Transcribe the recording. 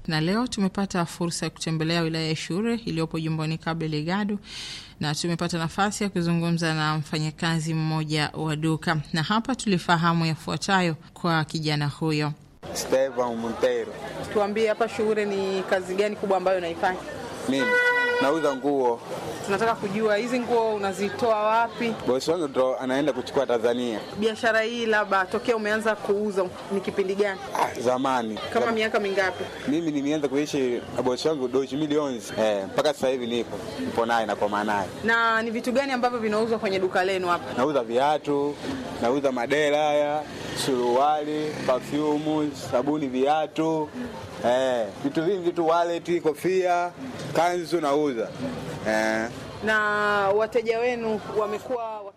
na leo tumepata fursa ya kutembelea wilaya ya Shure iliyopo jimboni Cabo Delgado na tumepata nafasi ya kuzungumza na mfanyakazi mmoja wa duka, na hapa tulifahamu yafuatayo kwa kijana huyo. Stevan Montero. Tuambie, hapa Shure ni kazi gani kubwa ambayo unaifanya? Mimi nauza nguo. Tunataka kujua hizi nguo unazitoa wapi? Bosi wangu ndo anaenda kuchukua Tanzania. Biashara hii labda tokea umeanza kuuza ni kipindi gani? Ah, zamani Kama Zam- miaka mingapi? mimi nimeanza kuishi na bosi wangu doji milioni eh, mpaka sasa hivi nipo nipo naye na kwa naye. Na ni vitu gani ambavyo vinauzwa kwenye duka lenu hapa? Nauza viatu, nauza madera haya, suruali, perfume, sabuni, viatu eh, vitu vingi, vitu wallet, kofia, kanzu nauza eh. Na wateja wenu wamekuwa